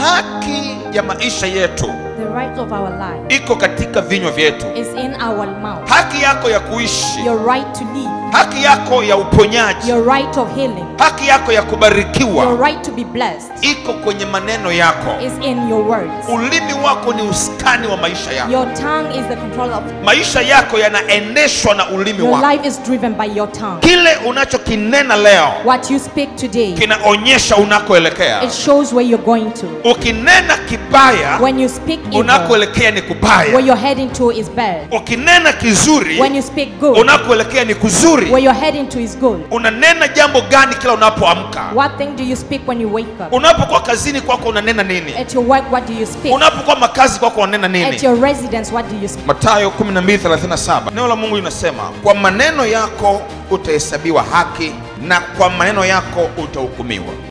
haki ya maisha yetu The right of our life iko katika vinywa vyetu is in our mouth. haki yako ya kuishi Your right to live, haki yako ya uponyaji your right of healing, haki yako ya your kubarikiwa right to be blessed iko kwenye maneno yako is in your words. ulimi wako ni usukani wa maisha yako Your tongue is the control of maisha yako yanaendeshwa na ulimi your wako life is driven by your tongue. kile unachokinena leo What you speak today, kinaonyesha unakoelekea it shows where you're going to. ukinena kibaya When you speak evil, unakoelekea ni where kubaya you're heading to is bad. ukinena kizuri When you speak good, unakoelekea ni kuzuri where you're heading to is good. unanena jambo gani kila unapoamka What thing do you speak when you wake up? unapokuwa kazini kwako unanena nini At your work, what do you speak? unapokuwa makazi kwako unanena At nini your residence, what do you speak? matayo 12:37 neno la mungu linasema kwa maneno yako utahesabiwa haki na kwa maneno yako utahukumiwa